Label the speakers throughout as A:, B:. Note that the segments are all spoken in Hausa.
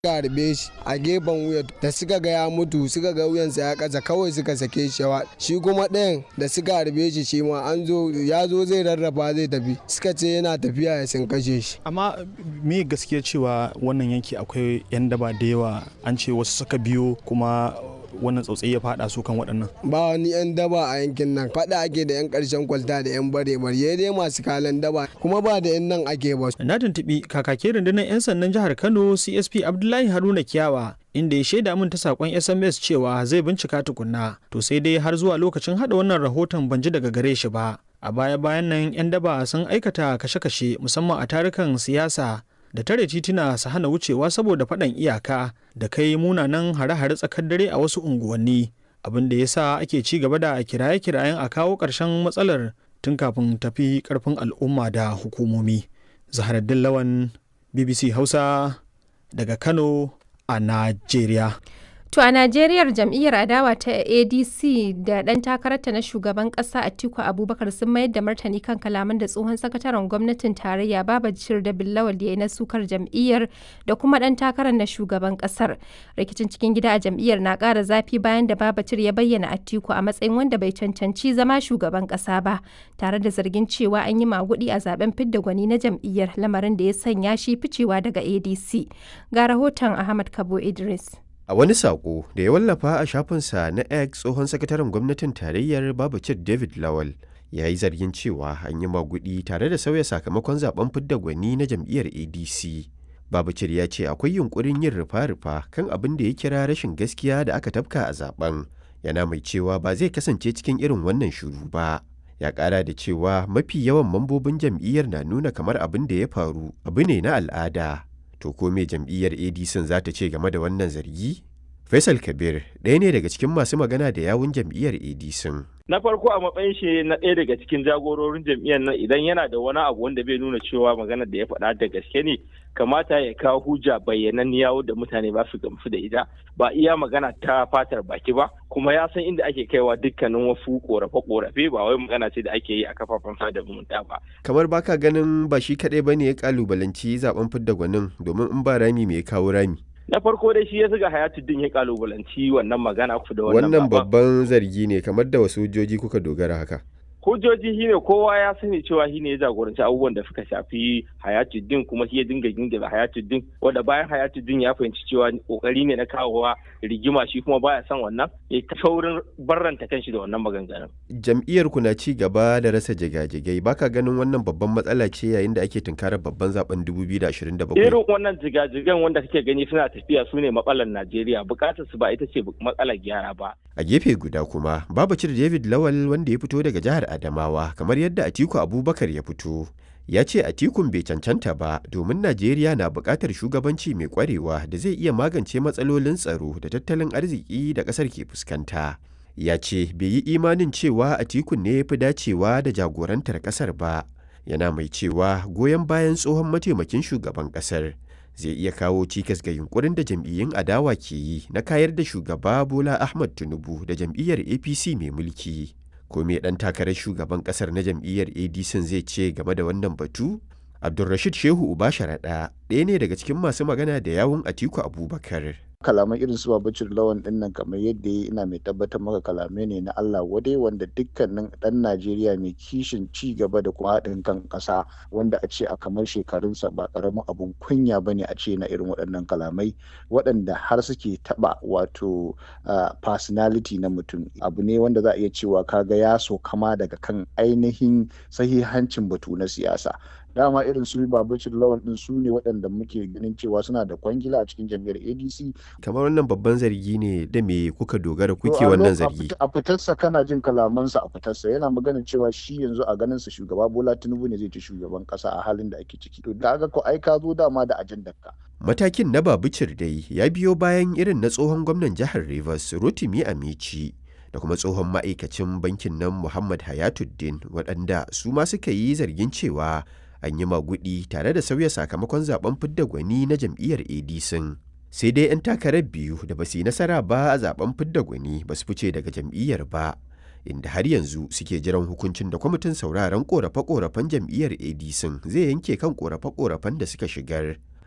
A: suka harbe shi a gefen wuya da suka ga ya mutu suka ga wuyansa ya kasa kawai suka sake shi shi kuma ɗayan da suka harbe shi shi ma an zo ya zo zai rarraba zai tafi suka ce yana tafiya ya sun kashe shi
B: amma me gaskiya cewa wannan yanki akwai 'yan daba da yawa an ce wasu suka biyo kuma wannan tsautsayi ya fada su kan waɗannan
A: ba wani 'yan daba a yankin nan faɗa ake da 'yan ƙarshen kwalta da 'yan bare bare dai masu kalan daba kuma ba da 'yan nan ake ba
B: na tuntuɓi kakakin rundunar 'yan sandan jihar kano csp abdullahi haruna kiyawa inda ya shaida min ta sakon sms cewa zai bincika tukunna to sai dai har zuwa lokacin hada wannan rahoton ban ji daga gare shi ba a baya bayan nan 'yan daba sun aikata kashe-kashe musamman a tarukan siyasa da tare tituna su hana wucewa saboda faɗan iyaka da kai munanan hare-hare tsakar dare a wasu unguwanni abin da ya sa ake ci gaba da kiraye-kirayen a kawo ƙarshen matsalar tun kafin tafi ƙarfin al'umma da hukumomi zaharaddin lawan bbc hausa daga kano a najeriya
C: To a Najeriyar jam'iyyar adawa ta ADC da ɗan takararta na shugaban ƙasa Atiku Abubakar sun mayar da martani kan kalaman da tsohon sakataren gwamnatin tarayya Babajir da Billawal ya yi na sukar jam'iyyar da kuma ɗan takarar na shugaban ƙasar. Rikicin cikin gida a jam'iyyar na ƙara zafi bayan da Babajir ya bayyana Atiku a matsayin wanda bai cancanci zama shugaban ƙasa ba, tare da zargin cewa an yi maguɗi a zaben fidda gwani na jam'iyyar lamarin da ya sanya shi ficewa daga ADC. Ga rahoton Ahmad Kabo Idris.
D: A wani saƙo da ya wallafa a shafinsa na X tsohon sakataren gwamnatin tarayyar Babacir David Lawal ya yi zargin cewa an yi magudi tare da sauya sakamakon zaben fidda gwani na jam'iyyar ADC. Babacir ya ce akwai yunkurin yin rufa-rufa kan abin da ya kira rashin gaskiya da aka tafka a zaben. Yana mai cewa ba zai kasance cikin irin wannan shuru ba. Ya ƙara da cewa mafi yawan mambobin jam'iyyar na nuna kamar abin da ya faru abu ne na al'ada. To ko me jam'iyyar ADC za ta ce game da wannan zargi? Faisal Kabir ɗaya ne daga cikin masu magana da yawun jam'iyyar ADC.
E: Na farko a matsayin shi na ɗaya daga cikin jagororin jam'iyyar nan idan yana da wani abu wanda bai nuna cewa maganar da ya faɗa da gaske ne kamata ya kawo hujja bayyananniya da mutane ba su gamsu da ita ba iya magana ta fatar baki ba kuma ya san inda ake kaiwa dukkanin wasu korafe-korafe ba wai magana ce da ake yi a kafafen sada zumunta ba.
D: Kamar baka ganin ba shi kaɗai ba ne ya kalubalanci zaben fidda gwanin domin in ba rami me ya kawo rami.
E: na farko dai shi ya zuga hayatuddin ya kalubalanci wannan magana ku da wannan
D: Wannan babban zargi ne kamar da wasu hujjoji kuka dogara haka.
E: hujjoji shine kowa ya sani cewa shine ya jagoranci abubuwan da suka shafi hayatuddin kuma shi ya dinga gingira hayatuddin wanda bayan hayatuddin ya fahimci cewa kokari ne na kawowa rigima shi kuma baya son wannan ya ta saurin barranta kanshi da wannan maganganun
D: Jam'iyyar ku na ci gaba da rasa jigajigai baka ganin wannan babban matsala ce yayin da ake tunkarar babban zaben 2027.
E: irin wannan jigajigan wanda kake gani suna tafiya su ne matsalar Najeriya bukatar su ba ita ce matsalar gyara ba
D: A gefe guda kuma Babacir David Lawal wanda ya fito daga jihar Adamawa kamar yadda Atiku Abubakar ya fito. Ya ce Atikun bai cancanta ba domin Najeriya na buƙatar shugabanci mai ƙwarewa da zai iya magance matsalolin tsaro da tattalin arziki da ƙasar ke fuskanta. Ya ce bai yi imanin cewa Atikun ne ya fi dacewa da jagorantar ƙasar ba. Yana mai cewa goyon bayan tsohon mataimakin shugaban ƙasar zai iya kawo cikas ga yunkurin da jam'iyyun adawa ke yi na kayar da shugaba Bola Ahmad Tinubu da jam'iyyar APC mai mulki. Ko me ɗan takarar shugaban ƙasar na jam'iyyar ADC zai ce game da wannan batu? Abdulrashid Shehu Uba Sharaɗa ɗaya ne daga cikin masu magana da yawun Atiku Abubakar.
F: kalaman irin su babacin lawan din nan kamar yadda ya ina mai tabbatar maka kalamai ne na Allah wadai wanda dukkanin dan Najeriya mai kishin ci gaba da kuma haɗin kan ƙasa wanda a ce a kamar shekarunsa ba ƙaramin abun kunya ba ne a ce na irin waɗannan kalamai waɗanda har suke taɓa wato personality na mutum abu ne wanda za a iya cewa kaga ya so kama daga kan ainihin sahihancin batu na siyasa dama irin su babacin lawan din su ne waɗanda muke ganin cewa suna da kwangila a cikin jam'iyyar adc
D: Kamar wannan babban zargi ne da me kuka dogara kuke wannan zargi.
F: a fitarsa kana jin kalamansa a fitarsa yana magana cewa shi yanzu a ganin sa shugaba bola tinubu ne zai ci shugaban kasa a halin da ake ciki to da ko ai ka zo dama da ajandar ka
D: Matakin na Babicir dai ya biyo bayan irin na tsohon gwamnan jihar Rivers Rotimi Amici da kuma tsohon ma'aikacin bankin nan Muhammad Hayatuddin waɗanda su ma suka yi zargin cewa an yi magudi tare da sauya sakamakon zaben fidda gwani na jam'iyyar ADC. Sai dai 'yan takarar biyu da ba su yi nasara ba a zaben fidda gwani ba su fice daga jam'iyyar ba. Inda har yanzu suke jiran hukuncin da kwamitin sauraron korafe-korafen jam'iyyar ADC zai yanke kan korafe-korafen da suka shigar.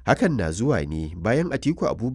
D: Hakan na zuwa ne bayan Atiku Abubakar